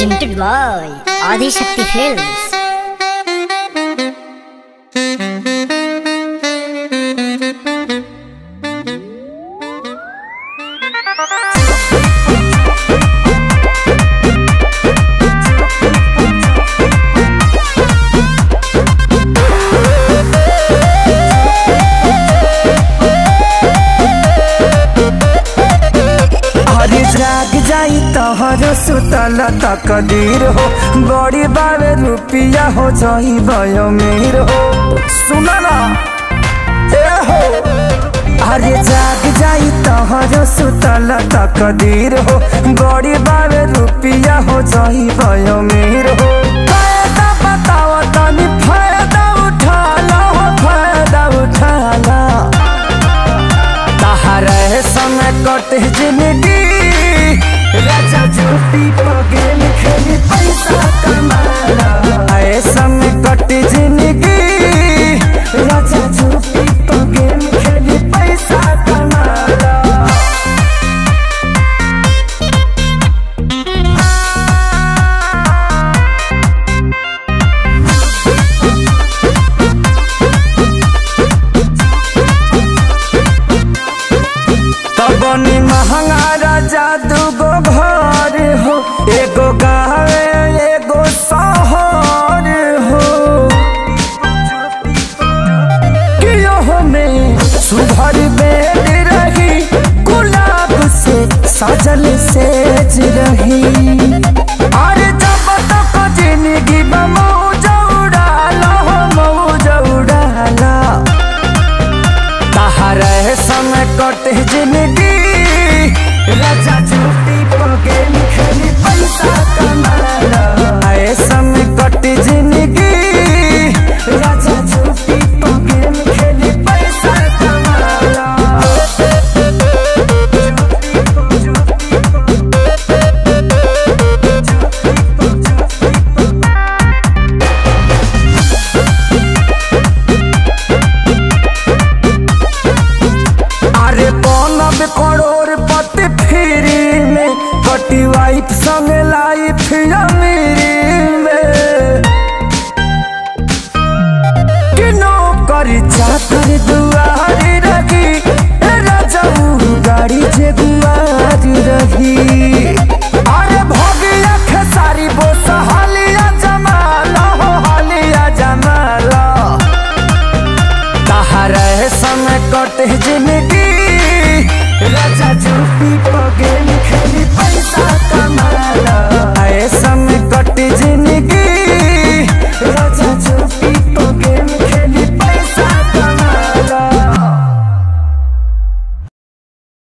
presented by Adi Shakti Films. हरी जाग जाई तहर सुतल तक दीर हो बड़ी बावे रुपिया हो जाई भयो मेर हो सुन ना ए हो अरे जाग जाई तहर सुतल तक दीर हो बड़ी बावे रुपिया हो जाई भयो मेर हो फायदा बताओ तनी फायदा उठा लो फायदा उठा लो तहरे समय कटे जिंदगी राजा झूठी पगेल खेली पैसा कमाला ऐ समय कटे जिंदगी राजा झूठी पगेल खेली पैसा कमाला तबनी महंगा राजा दूगो घर हो एगो गाँव एगो शहर हो कियो में सुभर बेड रही गुलाब से सजल सेज रही अरे जब तक जिंदगी मौज उड़ाला हो मौज उड़ाला तहरे समय कटे जिंदगी राजा झूठी पगे खेली पैसा कमाला ऐ समय कटे जिंदगी राजा झूठी पगे खेली पैसा कमाला अरे बनब करोड़ पति फ्री में कटी वाइफ संग लाइफ अमीरी में किनो करी चाकर दुआरी रही ए राजाऊ गाड़ी जे गुआरी रही